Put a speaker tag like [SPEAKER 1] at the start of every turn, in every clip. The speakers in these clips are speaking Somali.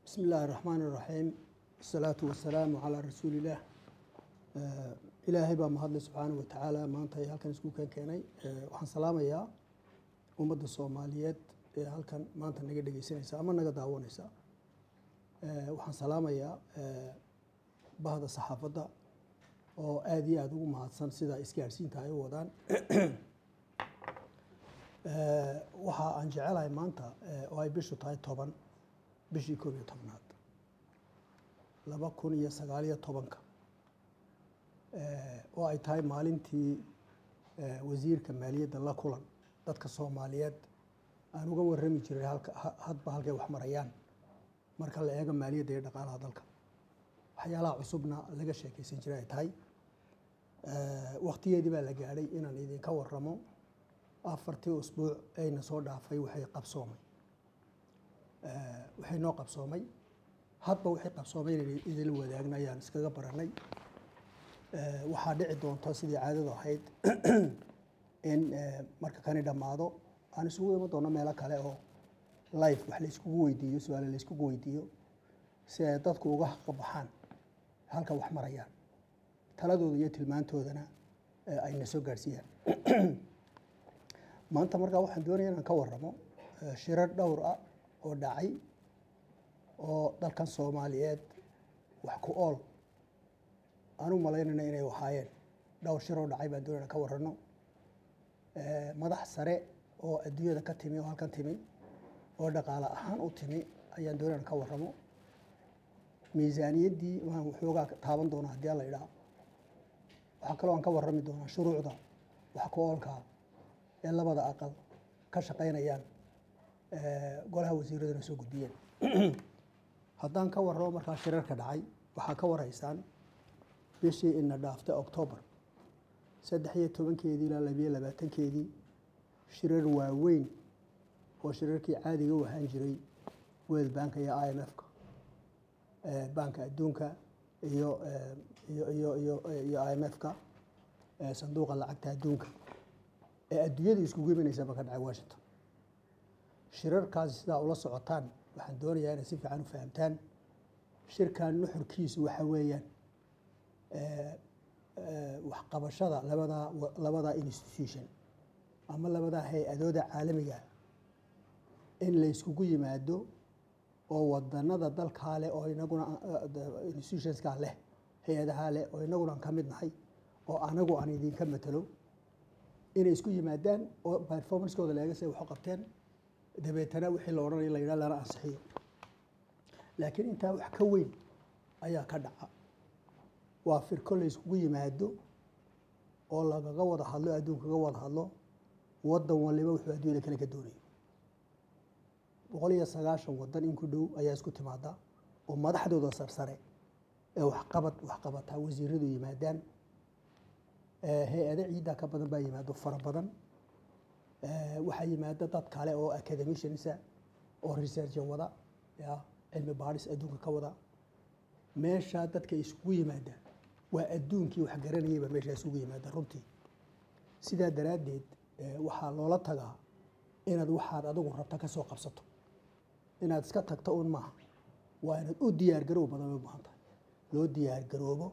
[SPEAKER 1] bismi illaahi araxmaan iraxiim asalaatu wasalaamu calaa rasuulillaah ilaahay baa mahadlay subxaanahu watacaala maanta ee halkan isku keen keenay waxaan salaamayaa ummadda soomaaliyeed ee halkan maanta naga dhegeysanaysa ama naga daawanaysa waxaan salaamayaa bahda saxaafadda oo aada iyo aada ugu mahadsan sida isgaadhsiinta ay u wadaan waxa aan jecelahay maanta oo ay bishu tahay toban bishii koob iyo tobnaad laba kun iyo sagaaliyo tobanka oo ay tahay maalintii wasiirka maaliyadda la kulan dadka soomaaliyeed aan uga warrami jiray halka hadba halkay wax marayaan marka la eego maaliyadda iyo dhaqaalaha dalka waxyaalaha cusubna laga sheekeysan jiray ay tahay waktigeedii baa la gaadhay inaan idinka waramo afartii usbuuc ayna soo dhaafay waxay qabsoomay waxay noo qabsoomay hadba waxay qabsoomay inaynu idinla wadaagna ayaan iskaga baranay waxaa dhici doonta sidii caadadu ahayd in marka kani dhammaado aan isugu iman doono meelo kale oo life wax layskugu weydiiyo su-aale layskugu weydiiyo si ay dadku uga qabaxaan halka wax marayaan taladooda iyo tilmaantoodana ayna soo gaadhsiiyaan maanta markaa waxaan doonaya inaan ka waramo shirar dhowr ah oo dhacay oo dalkan soomaaliyeed wax ku ool aan u malaynayna inay ahaayeen dhowr shir oo dhacay baan doonaya inaan ka warano madax sare oo adduunyada ka timi oo halkan timi oo dhaqaale ahaan u timi ayaan doonaya inaan ka waramo miisaaniyaddii waan waxoogaa taaban doonaa haddii alla idhaa waxaa kaloo aan ka warrami doonaa shuruucda wax ku oolkaa ee labada aqal ka shaqaynayaan golaha wasiiraduna soo gudbiyeen haddaan ka warramo markaa shirarka dhacay waxaa ka warhaysaan bishii ina dhaaftay octoobar saddex iyo tobankeedii ilaa labiyo labaatankeedii shirar waaweyn oo shirarkii caadiga u ahaan jiray world banka iyo i m f-ka banka adduunka iyo iyo iyo iyo iyo i m f-ka sanduuqa lacagta adduunka ee adduunyada iskugu imanaysaba ka dhacay washington shirarkaasi sidaa ula socotaan waxaan doonayaa inay si fiican u fahamtaan shirkan nuxurkiisu waxa weeyaan waxqabashada labadaa labadaa institution ama labadaa hay-adooda caalamiga in la yskugu yimaado oo wadanada dalkaa leh oo inaguna institutionskaa leh hay-adahaa leh oo inaguna aan ka mid nahay oo anagu aan idinka matalo inay isku yimaadaan oo performancekooda leega say wax u qabteen dabeetana wixii la odhanaya la yidhaha lana ansixiyo laakiin intaa wax ka weyn ayaa ka dhaca waa firko la yskugu yimaado oo lagaga wada hadlo adduun kaga wada hadlo wadan waliba wuxuu adduunyada kale ka doonayo boqol iyo sagaashan wadan in ku dhow ayaa isku timaada oo madaxdooda sarsare ee waxqabad waxqabataa wasiiradu yimaadaan hay-ado ciiddaa ka badan baa yimaado fara badan waxaa yimaada dad kale oo academiciansa oo researcha wada ya cilmi baadhis adduunka ka wada meeshaa dadka isugu yimaada waa adduunkii wax garanayayba meeshaa isugu yimaada runtii sidaa daraaddeed waxaa loola tagaa inaad waxaad adigu rabta ka soo qabsato inaad iska tagto un maaha waa inaad u diyaargaroob badan bay baahan tahay loo diyaargaroobo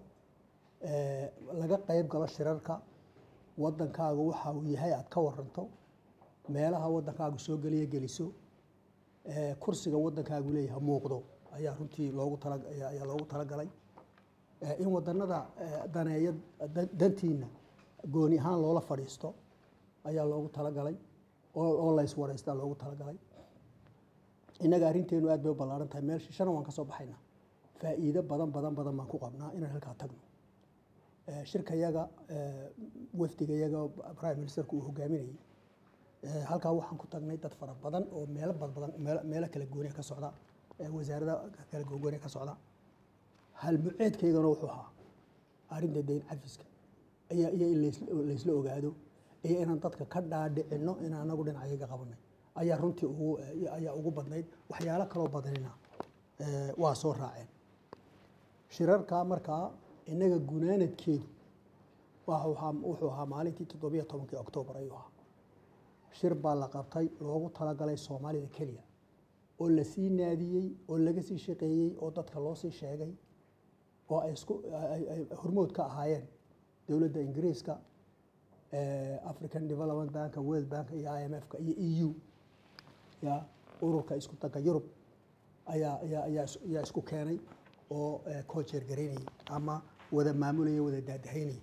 [SPEAKER 1] laga qayb galo shirarka wadankaagu waxa uu yahay aad ka waranto meelaha wadankaagu soo geliya geliso kursiga wadankaagu leeyahay muuqdo ayaa runtii loogu tala ayaa loogu talagalay in wadanada daneeya dantiina gooni ahaan loola fadhiisto ayaa loogu talagalay oo layswareystaa loogu talagalay innaga arrinteenu aad bay u ballaaran tahay meel shishana waan ka soo baxaynaa faa'iido badan badan badan baan ku qabnaa inaan halkaa tagno shirkayaga wafdigayaga prime ministerku uu hogaaminayay halkaa waxaan ku tagnay dad fara badan oo meelo badbadan meelo kala gooniya ka socda wasaarada kala gooniya ka socda halmuceedkaygana wuxuu ahaa arrinta dayn cafiska iyo iyo in laysla ogaado iyo inaan dadka ka dhaadhicino in anagu dhinacayaga qabanay ayaa runtii ugu ayaa ugu badnayd waxyaalo kaloo badanina waa soo raaceen shirarka markaa innaga gunaanadkeedu wuxuu ahaa maalintii toddobiyo tobankii oktoobar ayuu ahaa shir baa la qabtay loogu talagalay soomaalida keliya oo la sii naadiyey oo laga sii shaqeeyey oo dadka loo sii sheegay oo ay isku ay- ay hormood ka ahaayeen dowladda ingiriiska eh, african development bank world bank iyo i m f-ka iyo e u ya ururka isku danka yurub ayaa ayaa ayaa is- ayaa isku keenay oo eh, koojeer garaynayay ama wada maamulayay wada daadahaynayay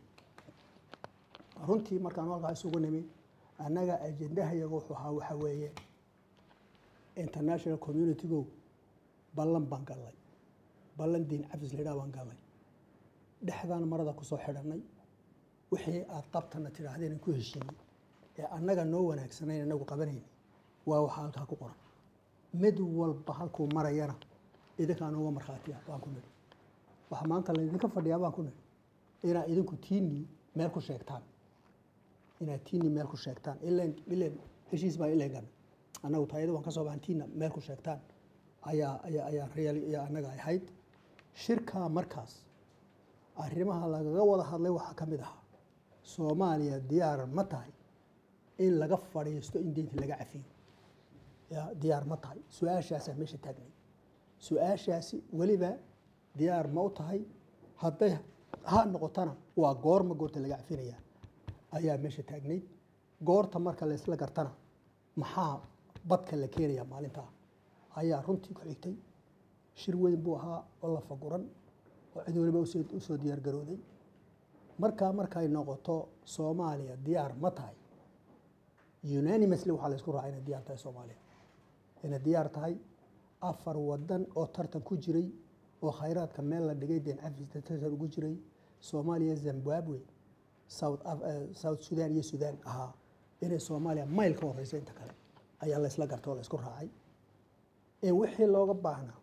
[SPEAKER 1] runtii markaan halkaa isugu nimi annaga ajendahayaga wuxuu ahaa waxa weeye international community-go ballan baan gallay ballan diin cafis laydhaha baan gallay dhexdaan marada kusoo xidhannay wixii aad qabtana tidhaahdeen ku heshiinay ee annaga noo wanaagsanayn annagu qabanayna waa waxa halkaa ku qoran mid walba halkuu marayana idinkaan uga markhaatiya baan ku nidhi waxa maanta laydinka fadhiyaa baan ku nidhi inaad idinku tiinii meel ku sheegtaan inaad tiinii meel ku sheegtaan ilan ilan heshiis baa ilan gan annagu taayada waan ka soo baxan tiina meel ku sheegtaan ayaa ayaa ayaa real ayaa annaga ahayd shirkaa markaas arrimaha lagaga wada hadlay waxaa ka mid ahaa soomaaliya diyaar ma tahay in laga fadhiisto in deynta laga cafiyo ya diyaar ma tahay su-aashaasaa meesha taagnay su-aashaasi weliba diyaar ma u tahay hadday ha noqotana waa goorma goorta laga cafinaya ayaa meesha taagnayd goorta marka la isla gartana maxaa badka la keenaya maalintaa ayaa runtii ku xigtay shir weyn buu ahaa oo la faguran oo cid waliba usoo usoo diyaar garooday markaa markay noqoto soomaaliya diyaar ma tahay unanimously waxaa la isku raacay inay diyaar tahay soomaaliya inay diyaar tahay afar wadan oo tartan ku jiray oo khayraadka meel la dhigay deen cafista tartan ugu jiray soomaaliya zimbabwe south Af- eh, south sudan iyo sudan ahaa inay soomaaliya mayl ka horeysa inta kale ayaa la isla gartay oo la isku raacay in wixii looga baahnaa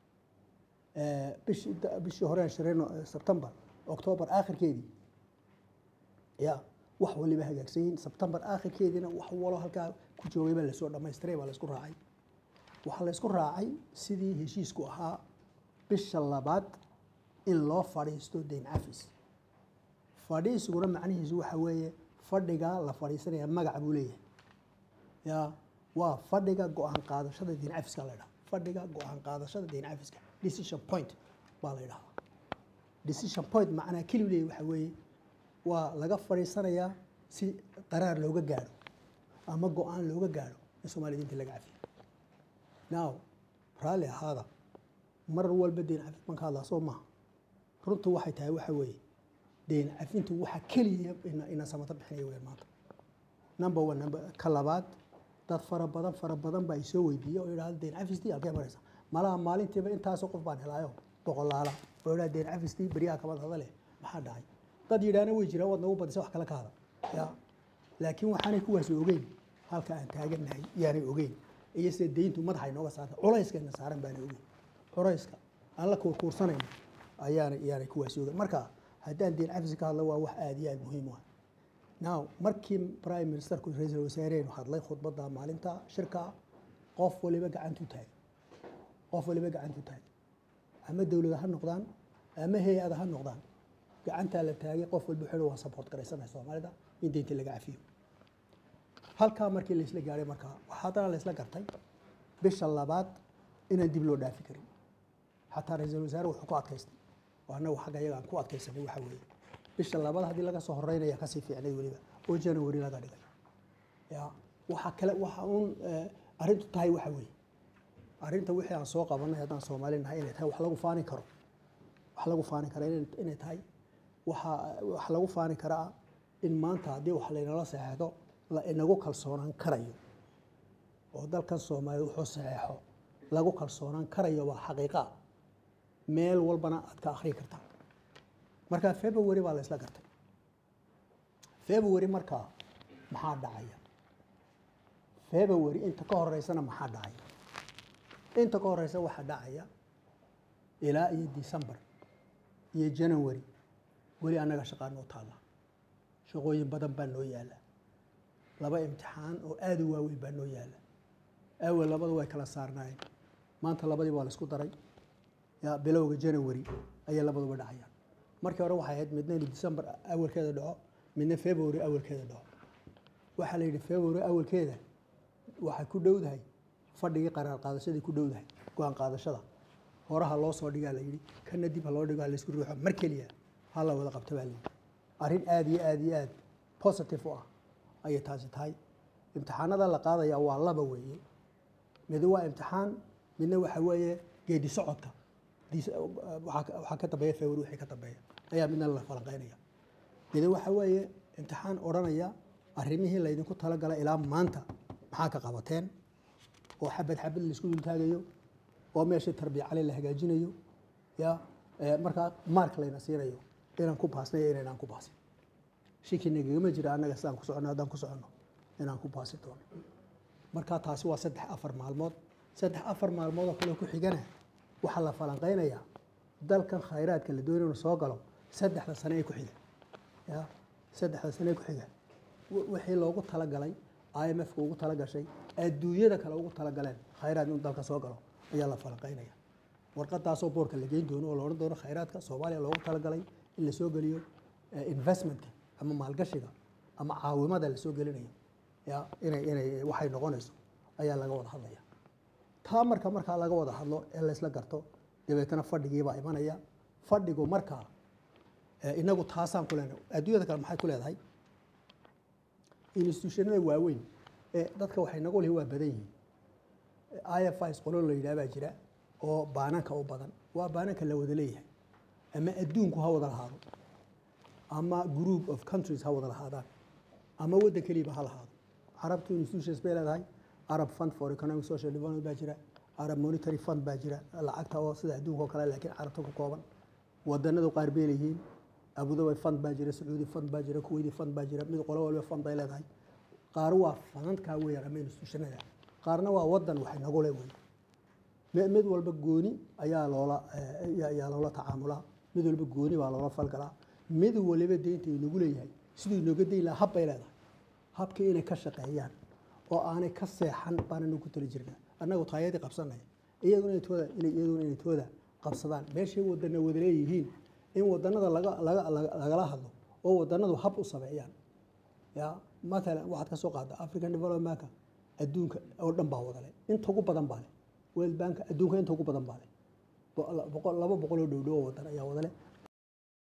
[SPEAKER 1] eh, bishii da- bishii horeen shirayno eh, sebtembar october aakhirkeedii ya wax waliba hagaagsan yihiin sebtembar aakhirkeediina wax walo halkaa ku joogay baa lasoo dhamaystiray baa la isku raacay waxaa la isku raacay sidii heshiisku ahaa bisha labaad in loo fadhiisto deyn cafis fadhiisiguna macnihiisu waxa weeye fadhigaa la fadhiisanaya magac buu leeyahay ya waa fadhiga go-aan qaadashada deyn cafiska la ydhaha fadhiga go-aan qaadashada deyn cafiska decision point baa la ydhahaa decision point macnaa keliu leeyahy waxa weeye waa laga fadhiisanayaa si qaraar looga gaadho ama go-aan looga gaadho in soomaaliya diinta laga cafiyo now raalli ahaada mar walba deyn cafis baan ka hadlaa soo maha runtu waxay tahay waxa weeye deyn cafintu waxa keliya ina ina samato bixinaya weyaan maanta number one number ka labaad dad fara badan fara badan baa isoo weydiiya oo yidhahda deyn cafistii halkee maraysa malaha maalintiiba intaasoo qof baan helaayo boqolaala oo yidhahda deyn cafistii beryaha kabad hadale maxaa dhacay dad yidhaahna way jiraan waad nagu badisa wax kale ka hada ya laakiin waxaanay kuwaasi ogeyn halka aan taagannahay yaanay ogeyn iyo sida deyntu madaxa inooga saarta culayskana saaran baanay ogeyn culayska aan la kuurkuursanayno ayaanay iyaanay kuwaasi ogeyn marka haddaan deyn cafis ka hadlo waa wax aada iyo aada muhiim u ah now markii prime ministerku ra-iisul wasaarehenu hadlay khudbadda maalinta shirka qof waliba gacantu taagay qof waliba gacantu taagay ama dowlada ha noqdaan ama hay-ada ha noqdaan gacantaa la taagay qof walba wuxuu waa support garaysanahay soomaalida in deynta laga cafiyo halkaa markii laisla gaadhay markaa waxaa haddana laisla gartay bisha labaad inaan dib loo dhaafi karin xataa ra-iisul wasaare wuxuu ku adkaystay oo annagu xagga iyaga aan ku adkaysanay waxa weeye bisha labaad haddii laga soo horeynaya kasii fiicnay weliba oo january laga dhigay ya waxa kale waxa uun eh, arrintu tahay waxa weeye arrinta wixii aan soo qabanay haddaan soomaali nahay inay tahay wax lagu faani karo wax lagu faani kara inay- inay tahay waxa wax lagu faani karaa in maanta haddii wax laynala saxeexdo la inagu kalsoonaan karayo oo dalkan soomaaliya wuxuu saxeexo lagu kalsoonaan karayo waa xaqiiqa meel walbana aad ka akhriyi kartaa marka february baa la isla gartay february markaa maxaa dhacaya february inta ka horeysana maxaa dhacaya inta ka horeysa waxaa dhacaya ilaa iyo december iyo january weli annaga shaqaa noo taalla shaqooyin badan baa noo yaalla laba imtixaan oo aada u waaweyn baa noo yaalla awel labadu way kala saarnaayeen maanta labadii waa la isku daray ya bilowga january ayay labaduba dhacayaan markii hore waxay ahayd midna inuu december awalkeeda dhaco midna february awalkeeda dhaco waxaa la yidhi february awalkeeda waxay ku dhowdahay fadhigii qaraar qaadashadii ku dhowdahay go-aan qaadashada horaha loo soo dhigaa la yidhi kana dib ha loo dhigo ha laysku ruuxo mar keliya ha la wada qabto baa la yidhi arrin aad iyo aad iyo aad positive u ah ayay taasi tahay imtixaanada la qaadaya waa laba weeye mid waa imtixaan midna waxa weeye geedi socodka diis- waxaa waxaa ka dambeeya february wixii ka dambeeya ayaa midna la falanqeynaya mid waxa weeye imtixaan odhanaya arrimihii laydinku talagalay ilaa maanta maxaa ka qabateen oo xabad xabad laisku dultaagayo oo meeshii tarbiya cali la hagaajinayo ya eh, markaa mark layna siinayo inaan ku baasnay iyo inaynaan ku baasin shiki nagagama jira annaga sidaan ku soconno haddaan ku soconno inaan ku baasi doono marka taasi waa saddex afar maalmood saddex afar maalmood oo kale ku xigana waxaa la falanqeynayaa dalkan khayraadka la doonayo inuu soo galo saddexda sane ee ku xiga ya saddexda sane ee ku xiga wi- wixii loogu talagalay IMF-ka ugu talagashay adduunyada kale ugu talagaleen khayraad inuu dalka soo galo ayaa la falanqeynaya warqadaasoo boorka la geyn doono oo la odhan doono khayraadka soomaaliya loogu talagalay in la soo geliyo eh, investmentka ama maalgashiga ama caawimada la soo gelinayo ya inay inay waxay noqonayso ayaa laga wada hadlaya taa marka markaa laga wada hadlo ee laysla garto dabeetana fadhigiibaa imanaya fadhigu markaa eh, inagu taasaan ku leenahay adduunyada kale maxay ku leedahay institutionada waaweyn ee dadka waxay nagu lihi waa badan yihiin ifis qolo la yidhaha baa jira oo baananka u badan waa baananka la wada leeyahay ama adduunku ha wada lahaado ama group of countries ha wada lahaadaan ama waddan keliba ha lahaado carabtu institutions bay leedahay arab fund for economic social development baa jira arab monetary fund baa jira lacagta oo sida adduunka oo kale laakiin carabta ku kooban wadanadu qaar bay leeyihiin abudabi fund baa jira sacuudi fund baa jira kuwaiti fund baa jira mid qolo walba fund bay leedahay qaar waa fanankaa weeyaan ama institutionada qaarna waa wadan waxay nagu le wey mi- mid walba gooni ayaa loola eh, ayaa- ayaa loola tacaamulaa mid walba gooni baa loola falgalaa mid waliba deynta inagu leeyahay siduu inooga deyn lahaa hab bay leedahay habkii inay ka shaqeeyaan oo aanay ka seexan baananu ku tali jirna annagu taayadii qabsanaya iyaguna inay tooda inay iyaguna inay tooda qabsadaan meeshay wadana wada leeyihiin in wadanada laga laga laga- lagala hadlo oo wadanadu hab u sameeyaan ya matalan waxaad ka soo qaada african development banka adduunka oo dhan baa wadale inta ugu badan baa leh world bank adduunka inta ugu badan baa leh Bo- boqol- laba boqol oo dhowdhow oo wadan ayaa wadale